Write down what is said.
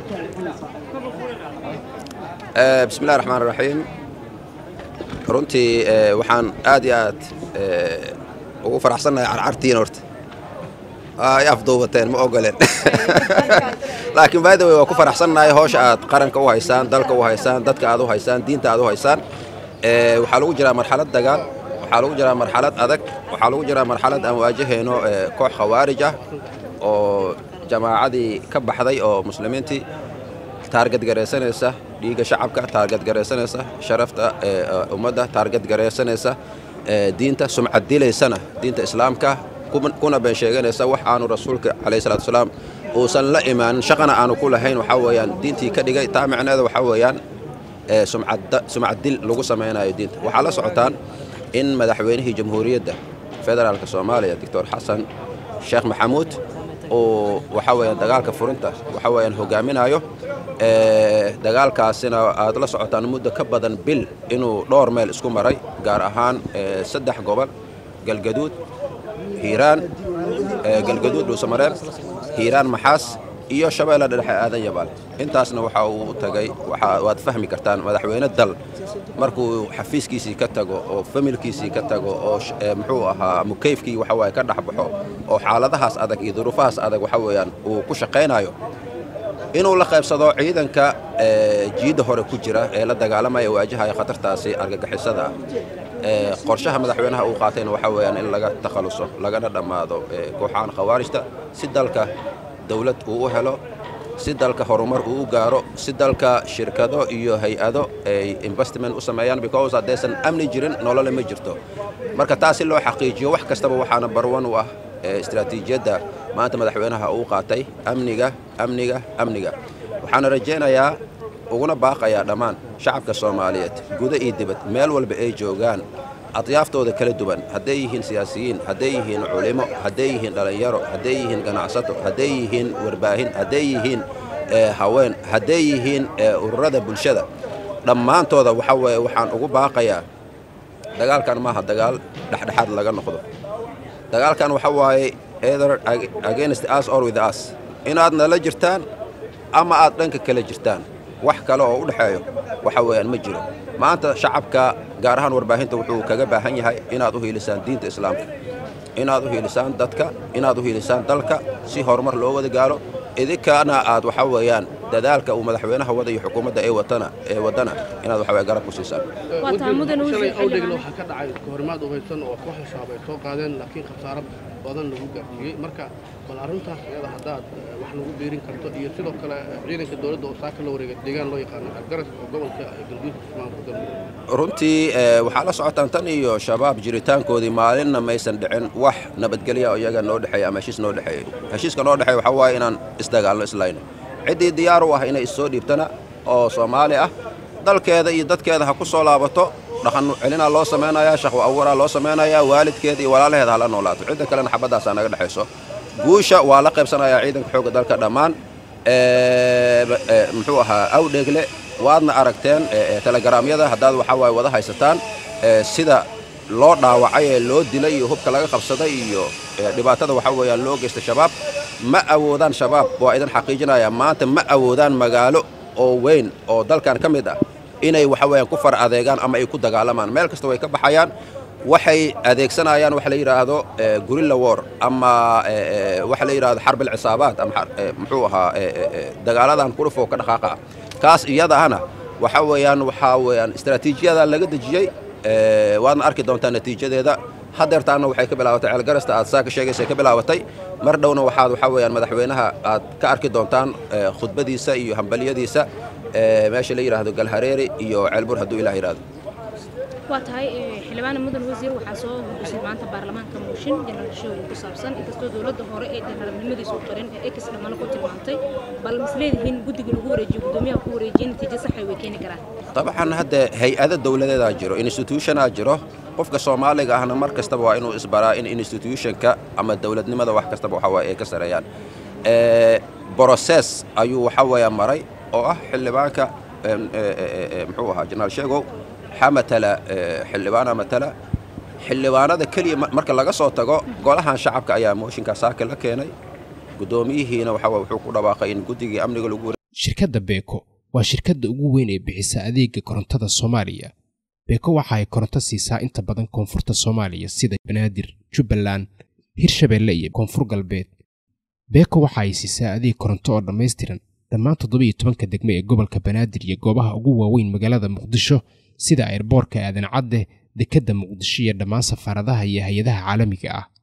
bismi illahi raxmaan raxiim runtii waxaan aad iyo aad ugu faraxsannahay carcartiin horta ay afduubateen ma ogoleen laakiin by the way waa ku faraxsannahay hoosha aad qaranka u haysaan dalka u haysaan dadka aad u haysaan diinta aad u haysaan waxaa lagu jiraa marxalad dagaal waxaa lagu jiraa marxalad adag waxaa lagu jiraa marxalad aan waajahayno koox khawaarij ah oo jamaacadii ka baxday oo muslimiintii taargadgaraysanaysa dhiigga shacabka taargadgaraysanaysa sharafta ummadda taargadgaraysanaysa diinta sumcad dilaysana diinta islaamka kuna been sheeganaysa wax aanu rasuulka calayhi salatu wasalaam uusan la imaanin shaqana aanu ku lahayn waxaa weeyaan diintii ka dhigay taa micneeda waxaa weeyaan sumcad dil lagu samaynayo diinta waxaa la socotaan in madaxweynihii jamhuuriyadda federaalka soomaaliya doctor xasan sheekh maxamuud uu waxaa weeyaan dagaalka furinta waxaa weeyaan hogaaminayo dagaalkaasina aad la socotaan muddo ka badan bil inuu dhowr meel isku maray gaar ahaan saddex gobol galgaduud hiiraan galgaduud dhuusamareeb hiiraan maxaas iyo shabeelle dhexe aadan yabaal intaasna waxa uu u tagay waad fahmi kartaan madaxweyne dal markuu xafiiskiisii ka tago oo familkiisii ka tago oo muxuu ahaa mukayfkii waxa waaye ka dhex baxo oo xaaladahaas adag iyo duruufahaas adag waxa weeyaan uu ku shaqaynayo inuu la qaybsado ciidanka jiidda hore ku jira ee la dagaalamaya waajahaya khatartaasi argagixisada ah qorshaha madaxweynaha uu qaatayna waxaa weeyaan in laga takhaluso lagana dhammaado kooxahan khawaarijta si dalka dawlad uu u helo si dalka horumar uu u gaaro si dalka shirkado iyo hay-ado ay investment u sameeyaan because haddaysan amni jirin nolole ma jirto marka taas si loo xaqiijiyo wax kastaba waxaana barwan u ah istaraatiijiyadda maanta madaxweynaha uu qaatay amniga amniga amniga waxaana rajaynayaa uguna baaqayaa dhammaan shacabka soomaaliyeed guda iyo dibad meel walba ay joogaan adyaaftooda kala duwan hadday yihiin siyaasiyiin hadday yihiin culimo hadday yihiin dhallinyaro hadday yihiin ganacsato hadday yihiin warbaahin hadday yihiin haween hadday yihiin ururada bulshada dhammaantooda waxa weeye waxaan ugu baaqayaa dagaalkan maaha dagaal dhexdhexaad laga noqdo dagaalkan waxa waaye either against us or with us inaad nala jirtaan ama aad dhanka kala jirtaan wax kale oo u dhexeeyo waxa weeyaan ma jiro maanta shacabka gaar ahaan warbaahinta wuxuu kaga baahan yahay inaad u hiilisaan diinta islaamka inaad u hiilisaan dadka inaad u hiilisaan dalka si horumar loo wada gaalo idinkana aad waxa weeyaan dadaalka uu madaxweynaha wada iyo xukuumadda ee watana ee wadana inaad waxa weeye garab ku siisaan shalay awdhegna waxaa ka dhacay kahorimaad umaysan oo kooxda shabaab ay soo qaadeen laakiin khasaaro badan lagu gaarsiiyey marka bal arrintaas iyada haddaad wax nagu biirin karto iyo sidoo kale ciidanka dowladda oo saaka la wareegay deegaan loo yaqaano algaras oo gobolka galguud maamulka galmudug runtii waxaa la socotaan tan iyo shabaab jiritaankoodii maalinna maysan dhicin wax nabadgelya oo iyaga noo dhexeeya ama heshiis noo dhexeeyey heshiiska noo dhexeeya waxaa waaye inaan isdagaalno islayno ciddii diyaar u ah inay issoo dhiibtana oo soomaali ah dalkeeda iyo dadkeeda ha ku soo laabato dhaqan celinaa loo samaynayaa shaqo abuuraa loo samaynayaa waalidkeeda iyo walaalaheeda ha la noolaato cidda kalena xabaddaasaa naga dhexayso guusha waa la qaybsanayaa ciidanka xoogga dalka dhammaan muxuu ahaa awdheegle waadna aragteen telegaraamyada haddaad waxaa waaye wada haysataan sida loo dhaawacay ee loo dilay iyo hubka laga qabsaday iyo dhibaatada waxaa weeyaan loo geysta shabaab ma awoodaan shabaab waa idin xaqiijinayaa maanta ma awoodaan magaalo oo weyn oo dalkan ka mid ah inay waxa weeyaan ku far adeegaan ama ay ku dagaalamaan meel kasta way ka baxayaan waxay adeegsanayaan waxa la yidhaahdo gurilla war ama waxa la yidhahdo xarbil cisaabaad ama muxuu ahaa dagaaladan kurufoo ka dhaqaaqa ah kaas iyada ahna waxa weeyaan waxaa weeyaan istaraatiijiyada laga dejiyey waadna arki doontaa natiijadeeda hadeertaana waxay ka bilaabatay ceelgarasta aad saa ka sheegaysay ka bilaabatay mar dhowna waxaad waxaa weeyaan madaxweynaha aad ka arki doontaan khudbadiisa iyo hambaliyadiisa meesha la yidhaahdo galhareeri iyo ceelbur hadduu ilah yidhahdo waa tahay xildhibaana mudan wasiir waxaa soo gudbisay maanta baarlamaanka mooshin jenaraal shooyin ku saabsan inkastoo dowladda hore ee jenaraalnimadiisu qarin ee ex dhammaano ku tilmaantay bal misleedihiin guddiga lagu wareejiyo guddoomiyaha ku wareejiya natiijo saxay way keeni karaan dabcan hadde hay-ado dowladeedaa jiro institutionaa jiro qofka soomaaliga ahna mar kastaba waa inuu isbaraa in institutionka ama dowladnimada wax kastaba waxa waaye ay ka sareeyaan broses ayuu waxa weeya maray oo ah xildhibaanka muxuu ahaa jenaraal sheegow xamatala xildhibaana matala xildhibaanada keliya marka laga soo tago golahan shacabka ayaa mooshinkaa saaka la keenay guddoomiyihiina waxa wuxuu ku dhawaaqay in guddigii amniga lagu shirkadda beeko waa shirkadda ugu weyn ee bixisa adeega korontada soomaaliya beeko waxa ay koronto siisaa inta badan koonfurta soomaaliya sida banaadir jubbaland hirshabeelle iyo koonfur galbeed beeko waxa ay siisaa adeeg koronto oo dhammaystiran dhammaan toddoba iyo tobanka degme ee gobolka banaadir iyo goobaha ugu waaweyn magaalada muqdisho sida airboorka aadan cadde dekedda muqdisho iyo dhammaan safaaradaha iyo hay-adaha caalamiga ah